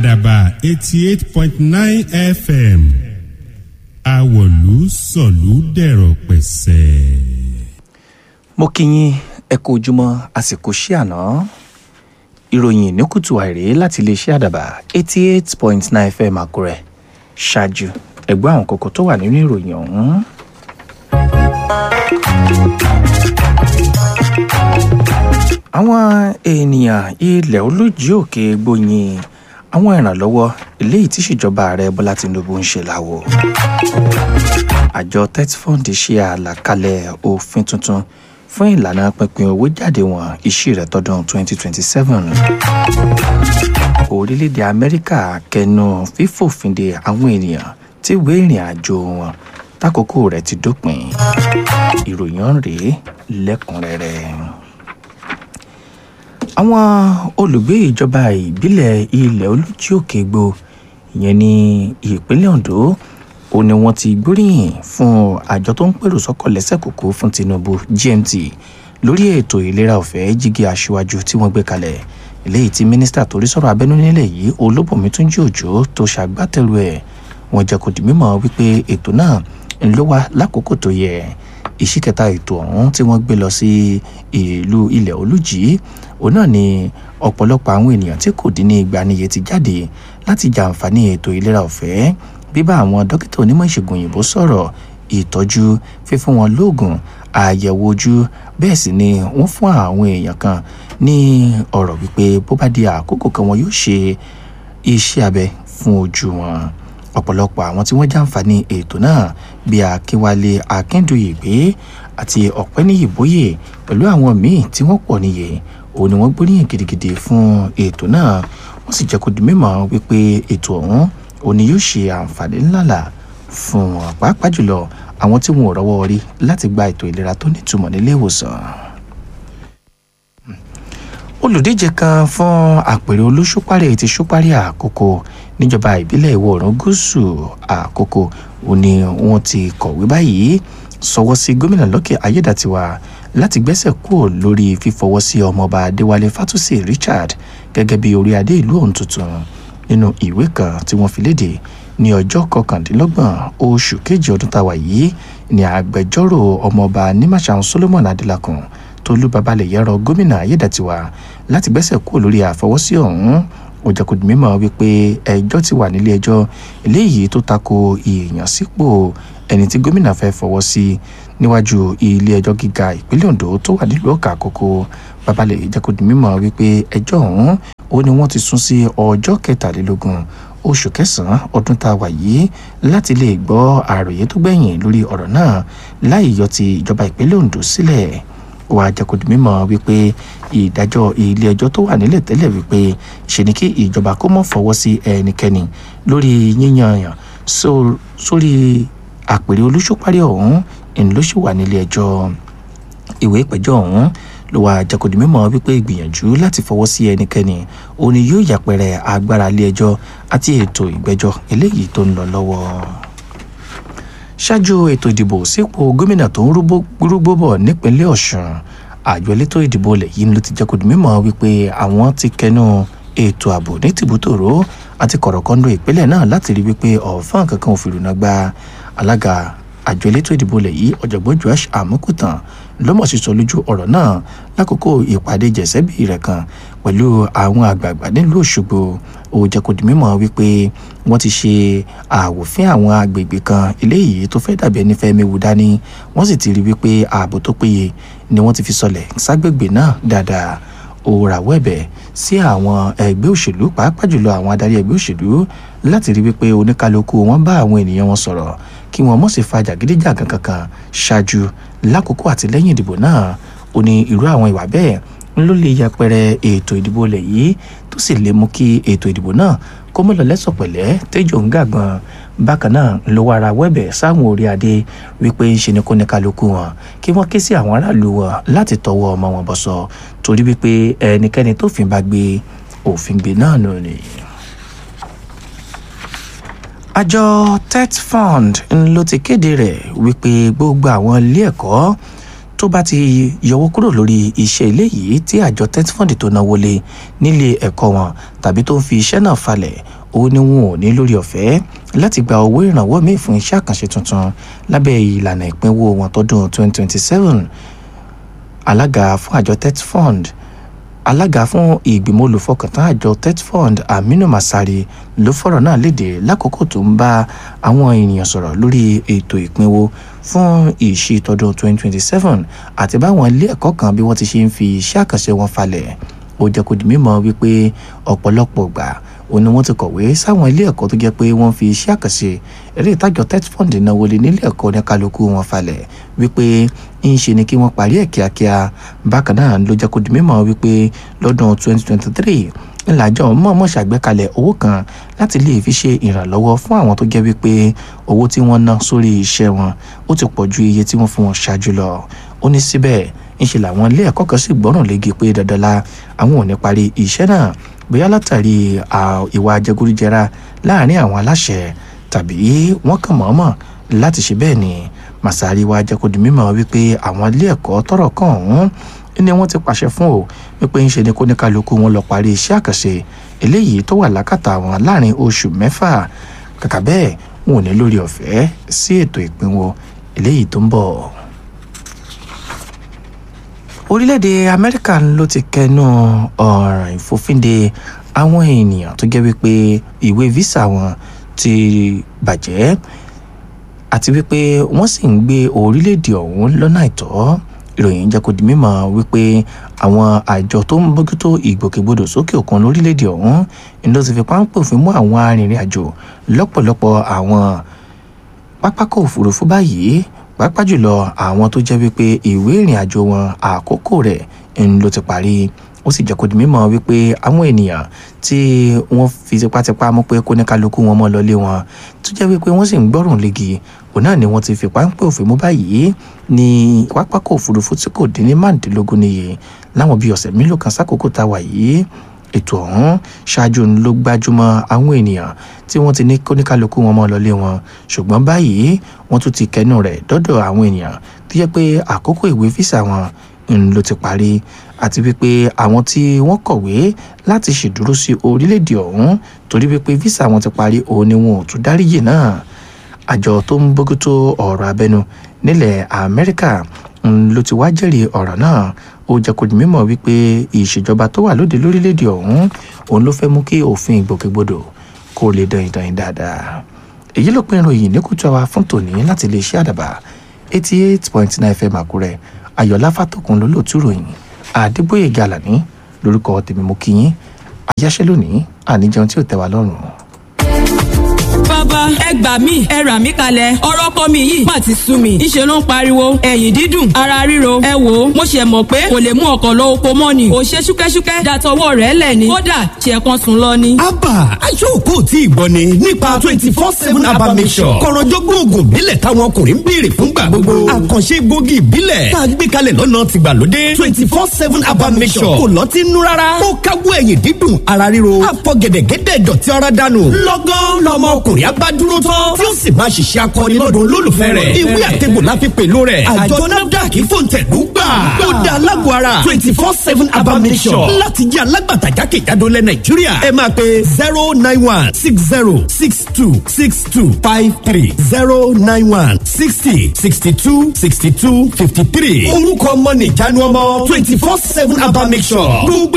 àdàbà eighty eight point nine fm àwọ̀lú sọ̀lú dẹ̀rọ̀ pẹ̀sẹ̀. mo kí yín ẹ kú ojúmọ́ àsìkò sí àná ìròyìn ní kùtù àìrè láti iléeṣẹ́ àdàbà eighty eight point nine fm àkúrẹ́ ṣáájú ẹ̀gbọ́n àwọn kókó tó wà nínú ìròyìn ọ̀hún. àwọn ènìyàn ilẹ̀ olójì òkè gbóyin àwọn ìrànlọ́wọ́ eléyìí tí ìṣèjọba ààrẹ bọ́lá tinubu ń ṣe láwo. àjọ tetfund ṣe àlàkalẹ̀ òfin tuntun fún ìlànà pínpín owó jáde wọn iṣẹ́ rẹ̀ tọdún 2027. orílẹ̀-èdè amẹ́ríkà kẹnu fífòfinde àwọn ènìyàn tí ìwé ìrìn àjò wọn tákòókò rẹ̀ ti dópin ìròyìn rèé lẹ́kùnrẹ́rẹ́ àwọn olùgbé ìjọba ìbílẹ̀ ilẹ̀ olójú òkè gbò ìyẹn ní ìpínlẹ̀ ondo ó ní wọ́n ti gbóríyìn fún àjọ tó ń pèrò sọ́kọ̀ lẹ́sẹ̀ kòkó fún tinubu gmt lórí ètò ìlera ọ̀fẹ́ jígi aṣíwájú tí wọ́n gbé kalẹ̀ eléyìí tí mínísítà torí sọ̀rọ̀ abẹ́nú nílẹ̀ yìí olóbùnmi túnjí òjò tó ṣàgbátẹrù ẹ̀ wọ́n jẹ́ kó di mímọ̀ wípé ètò náà ń ló wá lákòókò tó yẹ ìṣíkẹta ètò ọ̀hún tí wọ́n gbé lọ sí ìlú ilẹ̀ olújì òun náà ni ọ̀pọ̀lọpọ̀ àwọn ènìyàn tí kò dín ní igba níye ti jáde láti jàǹfààní ètò ìlera ọ̀fẹ́ bíbá àwọn dókítà onímọ̀ ìṣègùn òyìnbó sọ̀rọ̀ ìtọ́jú fífún wọn lóògùn àyẹ̀wò ojú bẹ́ẹ̀ sì ni wọ́n fún àwọn èèyàn kan ní ọ̀rọ̀ wípé bó bá di àkókò kan wọn yóò ṣe iṣẹ́ abẹ fún ojú wọn ọ̀pọ̀lọpọ̀ àwọn tí wọ́n jàǹfààní ètò náà bíi akínwálé akíndùyègbé àti ọ̀pẹ́nìyìbóyè pẹ̀lú àwọn míì tí wọ́n pọ̀ níye òun ni wọ́n gbóríyìn gidigidi fún ètò náà wọ́n sì jẹ́ kó di mímọ̀ wípé ètò ọ̀hún òun ni yóò ṣe àǹfààní ńláńlá fún wọn pàápàá jùlọ àwọn tí wọn ò rọ́wọ́ rí láti gba ètò ìlera tó nítumọ̀ nílé ìwòsàn olùdíje kan fún àpèrè olóṣùpárẹ̀ ti ṣùpárì àkókò níjọba ìbílẹ̀ ìwọ̀ oòrùn gúúsù àkókò òun ni wọ́n ti kọ̀wé báyìí sọwọ́ sí gómìnà lọ́kẹ́ ayédàtiwa láti gbẹ́sẹ̀ kúrò lórí fífọwọ́ sí ọmọọba adéwálé fátúsì richard gẹ́gẹ́ bí orí adé ìlú ọ̀hún tuntun nínú ìwé kan tí wọ́n fi léde ní ọjọ́ kọkàndínlọ́gbọ̀n oṣù kejì ọdún táwa yìí ní agbẹjọ́rò ọmọọba nímàṣà solomon adélakùn tolú babalẹ̀ yẹrọ gómìnà ayédàtiwa láti gbẹ́sẹ̀ kúrò lórí àfọwọ́sí ọ̀hún ó jẹ́ kó di mímọ̀ wípé ẹjọ́ ti wà nílé ẹjọ́ eléyìí tó tako ìyànsípò ẹni tí gómìnà fẹ́ fọwọ́ sí níwájú ilé ẹjọ́ gíga ìpínlẹ̀ ondo tó wà nílùú ọ̀kà àkókò babalẹ̀ jẹ́ kó di mímọ̀ wípé ẹjọ́ ọ̀hún ó ní wọ́n ti sún sí ọjọ́ kẹtàlélógún oṣù kẹsàn-án ọdún tá a wà yìí láti lè gbọ́ àròyé tó gbẹ̀yìn lórí ọ̀rọ̀ náà láì yọ ti ìjọba ìpínlẹ̀ ondo sílẹ̀ wàá jẹ́kọ̀dì mímọ́ wípé ìdájọ́ ilé ẹjọ́ tó wà nílẹ̀ tẹ́lẹ̀ wípé ṣe ni kí ìjọba kó mọ̀ fọwọ́ sí ẹnikẹ́ni lórí yíyan yàn sórí àpèrè olóṣùparí ọ̀hún ìní ló ṣì wà nílé ẹjọ́ ìwé ìpẹ́jọ́ ọ̀hún ló wàá jẹ́kọ̀dì mímọ́ wípé ìgbìyànjú láti fọwọ́ sí ẹnikẹ́ni òun ni yóò yàpẹrẹ agbára ilé ẹjọ́ àti ètò ìgbẹ́jọ́ eléyìí tó ń lọ lọ́wọ́ ṣáájú ètò ìdìbò sípò gómìnà tó ń rúgbó bọ̀ nípínlẹ̀ ọ̀sùn àjọ elétò ìdìbò ilẹ̀ yìí ló ti jẹ́ kó di mímọ́ wípé àwọn ti kẹnu ètò ààbò ní tìbútòrò àti kọ̀rọ̀kọ́ndọ̀ ìpínlẹ̀ náà láti rí wípé ọ̀fọ́n kankan ò fìrùnà gba alága àjọ elétò ìdìbò ilẹ̀ yìí ọ̀jọ̀gbọ́n joash amukutan lọ́mọ̀ sísọ lójú ọ̀rọ̀ náà lákòókò ìpàdé jẹ̀sẹ́bì rẹ̀ kan pẹ̀lú àwọn àgbààgbà nílùú òṣogbo ó jẹ́ kó di mímọ́ wípé wọ́n ti ṣe àwòfín àwọn agbègbè kan eléyìí tó fẹ́ dàbí ẹni fẹ́ méwu dání wọ́n sì ti rí wípé ààbò tó péye ni wọ́n ti fi sọlẹ̀ ságbègbè náà dáadáa ó rawọ́ ẹ̀bẹ̀ sí àwọn ẹgbẹ́ òṣèlú pàápàá jùlọ àwọn adarí ẹgbẹ́ òṣèlú láti rí wípé oníkálukú wọn bá àwọn ènìyàn wọn sọ̀rọ̀ kí wọn mọ̀ sí fa jàgídíjàgan kankan ṣáájú lákòókò àti lẹ́yìn ìdìbò náà ó ní irú àwọn ìwà bẹ́ẹ̀ ló lè yẹpẹrẹ ètò ìdìbò ilẹ̀ yìí tó sì lè mú kí ètò ìdìbò náà kó mọ́ lọ lẹ́sọ̀ pẹ̀lẹ́ tẹ́jọ́ ń gàgbọ́n bákan náà ló wá ara wẹ́bẹ̀ sáwọn orí adé wípé ń ṣe ni kó ní kálukú wọn kí wọ́n ké sí àwọn aráàlú wọn láti tọwọ́ ọmọ wọn bọ̀ sọ torí wípé ẹnikẹ́ni tó fin bá gbé òfin gbé náà nù ni àjọ tetfund ló ti kéde rẹ̀ wípé gbogbo àwọn ilé ẹ̀kọ́ tó bá ti yọwọ́ kúrò lórí iṣẹ́ ilé yìí tí àjọ tetfund tó náwó lé nílé ẹ̀kọ́ wọn tàbí tó ń fi iṣẹ́ náà falẹ̀ òun ni wọn ò ní lórí ọ̀fẹ́ láti gba owó ìrànwọ́ míì fún iṣẹ́ àkànṣe tuntun lábẹ́ ìlànà ìpínwó wọn tọdún 2027 alága fún àjọ tetfund alága fún ìgbìmọ̀ olùfọkàntán àjọ tetfund aminu masari ló fọ̀rọ̀ náà léde lákòókò tó ń bá àwọn ènìyàn sọ̀rọ̀ lórí ètò ìpínwó fún ìṣí tọdún 2027 àti báwọn ilé ẹ̀kọ́ kan bí wọ́n ti ṣe ń fi iṣẹ́ àkànṣe wọn falẹ̀ ó jẹ́ kó di mímọ̀ wípé ọ̀pọ̀lọpọ̀ gbà ó ní wọ́n ti kọ̀wé sáwọn ilé ẹ̀kọ́ tó jẹ́ pé wọ́n fi iṣẹ́ àkànṣe eré ìtajọ tetfund náwó lé nílé ẹ̀kọ́ ní kálukú wọn falẹ̀ wípé ń ṣe ni kí wọ́n parí ẹ̀ kíákíá bákan náà ló jẹ́ kó di mímọ̀ wípé lọ́dún 2023 ńlájọ mọ̀ọ́mọ̀ ṣàgbékalẹ̀ owó kan láti lè fi ṣe ìrànlọ́wọ́ fún àwọn tó jẹ́ wípé owó tí wọ́n ná sórí iṣẹ́ wọn ó ti pọ̀ ju iye tí wọ́n fún wọn ṣáájú lọ ó ní síbẹ̀ ńṣe làwọn ilé ẹ̀kọ́ kan sì gbọ́ràn léegi pé dandan la àwọn ò ní parí iṣẹ́ náà bóyá látàrí ìwà jẹgúdújẹrá láàrin àwọn aláṣẹ tàbí wọ́n kàn mọ̀ọ́mọ̀ láti ṣe bẹ́ẹ̀ ni Masari wa jẹ́ kó di mímọ̀ wípé àwọn ilé ẹ̀kọ́ tọ́rọ̀ kàn ọ̀hún ni wọ́n ti pàṣẹ fún o wípé ńṣe ni kó ní kálukú wọn lọ parí iṣẹ́ àkànṣe eléyìí tó wà lákàtà wọn láàrin oṣù mẹ́fà kàkà bẹ́ẹ̀ wọn ò ní lórí ọ̀fẹ́ sí ètò ìpínwó eléyìí tó ń bọ̀ orílẹ̀-èdè amẹ́ríkà ló ti kẹnu ọ̀ràn ìfòfinde àwọn ènìyàn tó jẹ́ wípé ìwé visa wọn ti bàjẹ́ àti wípé wọ́n sì ń gbé orílẹ̀-èdè ọ̀hún lọ́nà àìtọ́ ìròyìn jẹ́ kó di mímọ̀ wípé àwọn àjọ tó ń bójútó ìgbòkègbodò sókè òkun lórílẹ̀-èdè ọ̀hún ni ló ti fi páńpẹ́ òfin mú àwọn arìnrìn àjò lọ́pọ̀lọpọ̀ àwọn pápákọ̀ òfurufú báyìí pàápàá jùlọ àwọn tó jẹ́ wípé ìwé ìrìn àjò wọn àkókò rẹ̀ ń ló ti parí ó sì jẹ́ kó di mímọ̀ wípé àwọn ènìyàn tí wọ́n fi tipátipá mú pé kóníkálukú wọn mọ́ lọlé wọn tó jẹ́ wípé wọ́n sì ń gbọ́rùn légi òun náà ni wọ́n ti fi páńpẹ́ òfin mú báyìí ní pápákọ̀ òfurufú tí kò dín ní márùndínlógún níye láwọn bíi ọ̀sẹ̀ mélòó kan sákòókò tá a wà yìí ètò ọ̀hún ṣáájú ló gbájúmọ́ àwọn ènìyàn tí wọ́n ti ní kóníkálukú wọn mọ́ lọlé wọn ṣùgbọ́n báyìí wọ́n tún ti kẹnu rẹ̀ dọ́dọ̀ àwọn ènìyàn tó yẹ pé àkókò ìwé físà wọn ń ló ti parí àti wípé àwọn tí wọ́n kọ̀wé láti ṣèdúró sí orílẹ̀-èdè ọ̀hún torí wípé físà wọn ti parí òun ni wọn ò tún dáríyè náà àjọ tó ń bójútó ọ̀rọ̀ abẹ́nu nílẹ̀ amẹ́ríkà ló ti wá jẹ́rìí ọ̀rọ̀ náà ó jẹ́ kó di mímọ̀ wípé ìṣèjọba tó wà lóde lórílẹ̀‐èdè ọ̀hún òun ló fẹ́ mú kí òfin ìgbòkègbodò kó lè dán ìdán dáadáa èyí ló pín ìròyìn ní kùtù àwa fún tòní láti lè ṣe àdàbà eighty eight point nine fm àkúrẹ́ ayọ̀lá fàtòkùn ló lòtú ròyìn àdébóyè gàlàní lórúkọ tèmi mú kíyín àyáṣẹ́ lónìí àníjẹun tí ò tẹ́ wa lọ́rùn bàbá ẹ gbà mí ẹ rà mí kalẹ̀ ọ̀rọ̀ kọ́ mi yìí má ti sú mi ńṣe ló ń pariwo ẹ̀yìn dídùn ara ríro ẹ wò ó mo ṣe mọ̀ pé kò lè mú ọkọ̀ lọ oko mọ́ ni kò ṣe ṣúkẹ́ṣúkẹ́ dàtọwọ́ rẹ̀ lẹ̀ ni kódà ṣe kan sùn lọ ni. abba aṣọ́kò tí ì gbọ́ ni nípa twenty four seven abba mission kọ̀rọ̀jọ́gbọ́n oògùn ìbílẹ̀ táwọn ọkùnrin ń béèrè fúngbà gbogbo àkànṣe gbòógì ìbílẹ̀ tá a gbé kalẹ̀ lọ́nà tìgbàlódé twenty four seven abba mission kò lọ́tí nú rárá ó káwọ́ ẹ̀yìn dídùn ara ríro àfọ̀gẹ̀dẹ̀gẹ̀dẹ̀ dọ̀tí ara dànù lọ́gán lọ́mọ ọkùnrin abá dúró tán tí ó sì máa ṣiṣẹ́ akọni lọ́dọ̀ olólùfẹ́ rẹ̀ ìwé àtẹ̀gbò la fi pèlú rẹ̀ àjọ nafdac fòǹtẹ̀lú gbà ó da alágbó ara twenty four seven abamisọ̀ láti jẹ́ alágbàtà jákèjádò lẹ̀ nàìjíríà ẹ máa pe zero nine one six zero six two six two five three zero nine one sixty sixty two sixty two fifty three orúkọ ọmọ nìjánu ọmọ twenty four seven abamisọ̀ gbogbo